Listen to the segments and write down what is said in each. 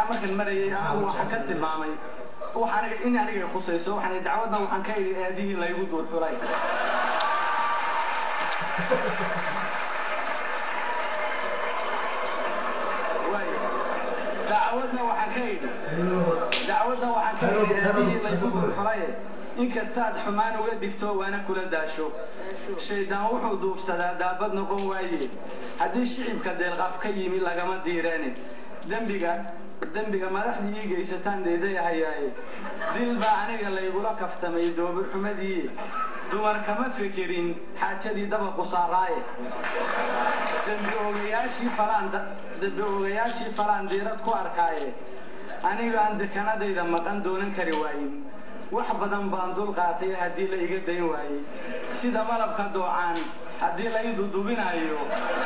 markan marayay anigu waxaan ka tilmaamay wax aniga in aniga khusayso waxaan dacwadna waxaan ka idhi aadihii laygu duur xulay dacwadna waxaan ka idhi dacwadna waxaan ka idhi aadihii laygu duur xulaye inkastaad xumaan uga digto waana kula daasho shaydaan wuxuu duufsadaa daabad noqon waaye haddii shicibka deelqaaf ka yimi lagama diireene dembiga dembiga madaxdii ii geysataan deedayahayaaye dil baa aniga laygula kaftamay doobirxumadii dumar kama fekerin xaajadii dabaqu saaraaye dembi ogayaashii falaan diirad ku arkaaye aniga aan dekanadayda maqan doonan kari waayin wax badan baan dul qaatay haddii la iga dayn waayey sida malabka doocaan haddii la ii dudubinaayo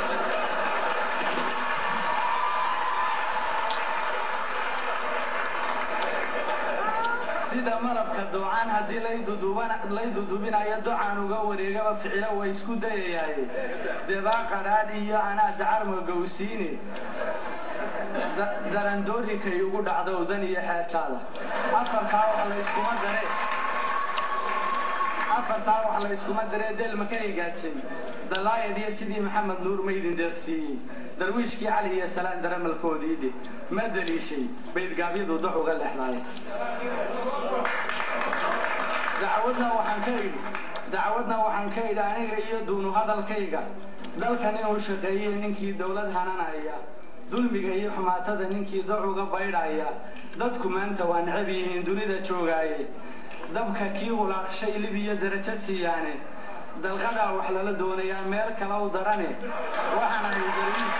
sida malabka doocaan haddii lay dudubinayo docaan uga wareegaba ficilo way isku dayayaaye debaa qadhaadh iyo anaa dacarma gowsiine darandoorikay ugu dhacdo dan iyo xeejaada afartaa wax layskuma dare afartaa wax layskuma daree deelma ka higaajay dalaayad iyo sidii maxamed nuur maydin deeqsiiyey darwiishkii cali iyo salaan daramalkoodii dhe ma daliishay baydgaabyadu doc uga leexdaay dacwadna waxaan ka idhi dacwadna waxaan ka idhi aniga iyo duunu hadalkayga dalkan inuu shaqeeyey ninkii dowlad hananaya dulmiga iyo xumaatada ninkii doc uga baydhaya dadku maanta waa necab yihiin dunida joogaaye dabka kii hulaaqshay lib iyo darajo siiyaane dalqadaa wax lala doonayaa meel kale u darane waxaan ahay darwiis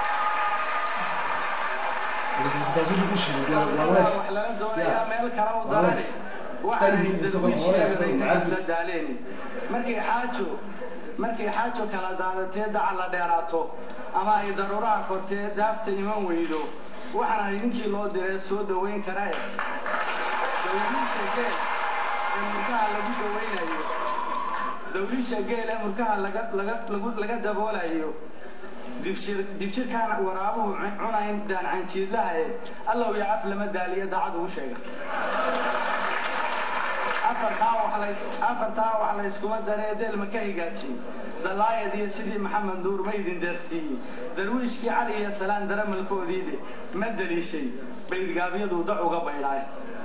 wax lala doonayaa meel kale u darane waxaan ahay darwiisheegadayna daaleeni markay xaajo markay xaajo kala daadatee daca la dheeraato ama ay daruuraha kortee daafta iman weydo waxaan ahay ninkii loo diree soo dawayn karae dawliisha geel ee murkaha lagu dawaynayo dawliisha geel ee murkaha laga daboolayo dibjirkaan waraabuhu cunayn daancanjiidlaha e allow iyo af lama daaliyo daacad ugu sheega afartaa wax layskuma daree deelma ka higaajin dalaayad iyo sidii maxamed nuur maydin deeqsiiyey darwiishkii cali iyo salaan daramalkoodiide ma daliishay baydgaabyadu dac uga baydhaay